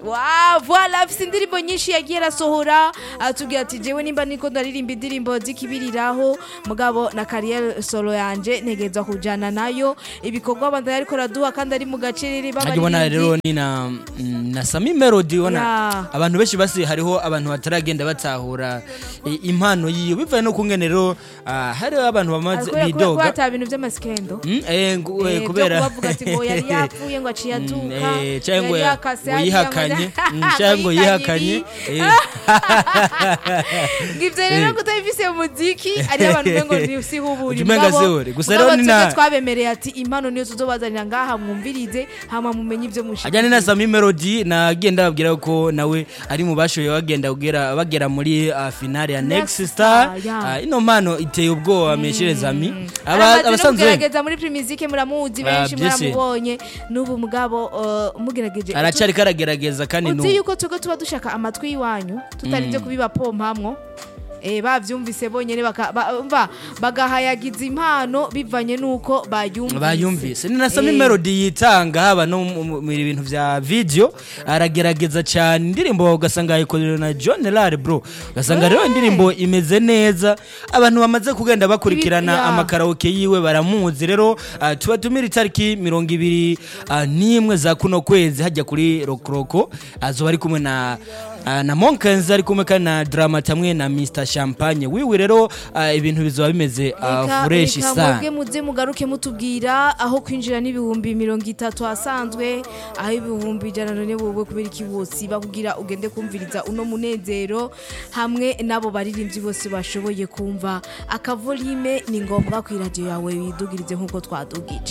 Wow, voilà afise indirimbo nyinshi yagiye arasohora atubwira ati jewe nimba niko ndaririmba indirimbo zikibiriraho mugabo na carrière solo yanje ntegeza kujana nayo ibikorwa abandi ariko raduha kandi ari mu gacerere hajya ubona rero ni na mm, na sami melody ubona Ya. abantu benshi basi hariho abantu bataragenda batahura i- impano yiyo bivaye no kungene rero ah, hariho abantu bamaze kubera bidoga ata bintu by'amasikendo Mm, eh, ngu- eh, Eh, kubera byo kubavuga ati ngo yari yapfuye ngo aciye Mm, atuka eh, cyangwa ngo yari ya- yakase ngo hariya yihakanye ngo- Mm, cyangwa ngo yihakanye ibi. eh. ngo ivyo rero kutabifise mu muziki ari abantu bengo ntibusihubura Umenga sihuri. Gusa rero ni na- twabemereye ati impano niyo tuzobazanira ngaha mwumvirize hama mumenye ivyo mushaka ajyanye na sami melody nagenda babwira ko nawe ari mu bashoboye bagenda kugera bagera muri uh, finale ya next Next star Star, yeah. Ah, ino mpano iteye ubwoba meshereza ami Aba- aramaze no abasanzwe kugerageza muri primizike muramuzi benshi Ah, byose. muramubonye n'ubu mugabo uh, mugerageje aracyari karagerageza kandi uzi n'ubu yuko twebwe tuba dushaka amatwi y'iwanyu tutarinze kubibapompamwo Eh, bavyumvise bonyene baka- ba- umva, bagahayagiza impano bivanye n'uko bayumvise bayumvise ni na sami Eh. melody yitanga haba no mu- mu mu bintu vya video aragerageza cyane indirimbo ugasanga yayikorera na John Lare bro ugasanga rero indirimbo imeze neza abantu bamaze kugenda bakurikirana Ibi- ya. amakaraoke yiwe baramuzi rero ah, tuba tumira itariki mirongo ibiri ah, n'imwe za kuno kwezi hajya kuri rokoroko azoba ari kumwe na ah, na Monkens ari kumwe kandi na Dramat hamwe na Mr Champagne wiwe rero ah, ibintu bizoba bimeze ah, Reka- fresh reka sana mwebwe muze mugaruke mutubwira aho kwinjira n'ibihumbi mirongo itatu asanzwe aho ibihumbi ijana none wowe kubera iki bose bakubwira ugende kumviriza uno munezero hamwe n'abo baririmbyi bose bashoboye kumva akavolime ni ngombwa ku iradiyo yawe widugirize nk'uko twadugije